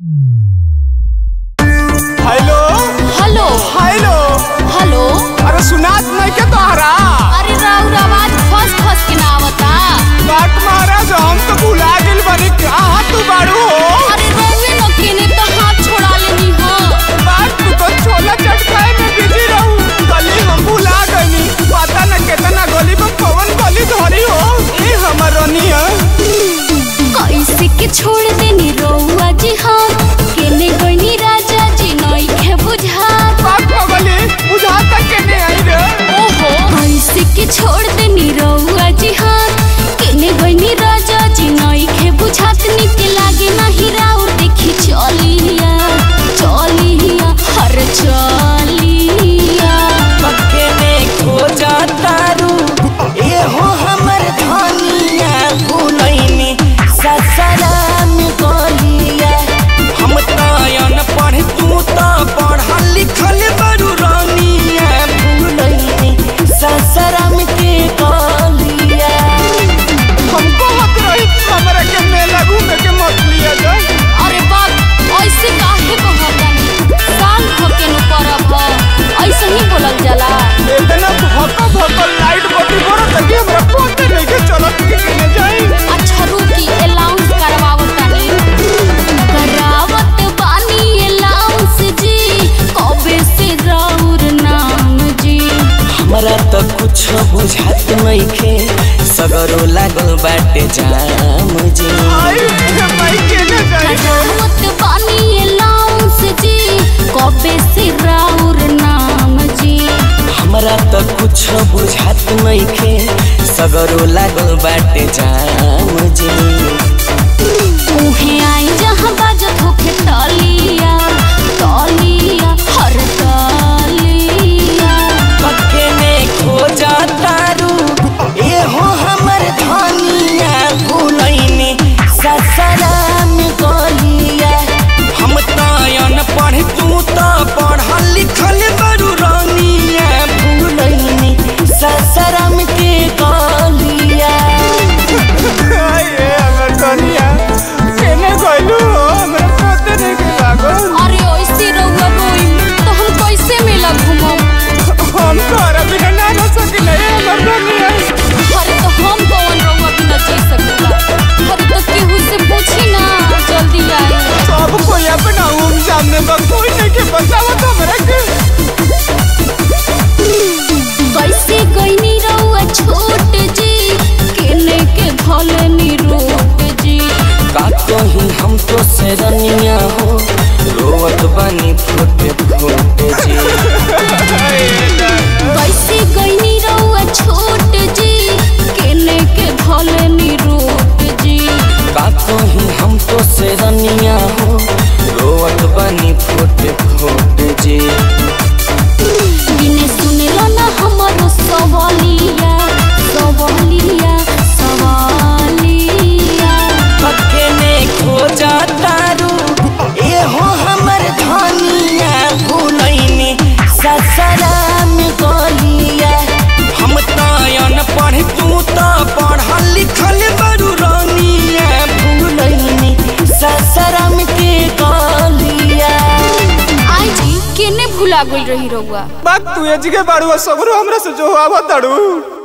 hello hello hello hello अरे सुनात नहीं के तोहरा अरे राउर आवाज फस फस के ना आवता बाट महाराज हम तो भुला गेल बनी कहाँ तू बाड़ू हो अरे रउए न केने तो हाथ छोड़ा लेनी हो बाट तू तो छोला चटकाए में बिजी रहू गली हम भुला गनी पता न केतना गली में कौन गली धरी हो ए हमर रनिया कैसे के छोड़ देनी रउआ जी हम केने गइनी राजा जी नई के बुझा बाट पगली बुझा तक के नहीं आई रे ओहो कैसे के छोड़ देनी रउआ जी हम केने गइनी राजा जी नई के बुझात निके लागे नाही राउर देखी चलिया चलिया हर चलिया पक्के में खो जातारू एहो हमर धनिया भुलैनी ससराम गलिया हम तयन पढ़ तू त पढ़ल लिखल बरू रानिया भुलैनी ससराम के गलिया हमको हक रही हमरा के मेला घूमे के मत लिया जा अरे बाप ऐसे काहे कहतानी साल होके न करब ह ऐसे ही बोलल जाला इतना भक्का भक्का लाइट बत्ती बड़ा तकी हमरा पहुंचे नहीं के चलत के केने जाई अच्छा रुकी अलाउंस करवावतानी करावत बानी अलाउंस जी कबे से राउर नाम जी हमरा त कुछ बुझात नइखे सगरो लागल बाटे जाम जी आई रे भाई केने जाई करावत बानी अलाउंस जी कबे से राउर नाम जी हमरा त कुछ बुझात नइखे सगरो लागल बाटे जाम जी उहे आई जहाँ बाजत होखे तलिया तलिया हर तलिया पक्के में खो जातारू एहो हमर धनिया भुलैनी ससराम गलिया हम तयन पढ़ तू त पढ़ल लिखल बरू रानिया भुलैनी ससराम के गलिया आई रे हमर दुनिया केने गइलू हो हमरा पता नहीं के लागल अरे ऐसे रउआ रोई तो हम कैसे मेला घूमब हम तोरा बिना ना रह सकिले हमर दुनिया अरे तो हम कौन रउआ बिना जी सकेला अरे तो केहू से पूछी ना जल्दी आई सब कोई अपना उम सामने बा कोई नहीं के बतावत हमरा के कैसे गईनी रउआ छोट जी केने के भले नी रोट जी का कहीं हम तो से रनिया हो रोवत बानी फुटे फुटे जी कैसे गईनी रउआ छोट जी केने के भले नी रोट जी का कहीं हम तो से रनिया हो रोवत बानी फुटे फुटे जी बिने सुनेला ना हमारो सवालिया सवालिया सवालिया पक्के में खो जातारू एहो हमर धनिया भुलैनी ससराम गलिया हम तयन पढ़ तू त पढ़ल लिखल बरू रानिया भुलैनी ससराम के गलिया आई जी केने भुला गइल रही रउआ बात तू एजगे बाड़ू सगरो हमरा से जो आवत ताड़ू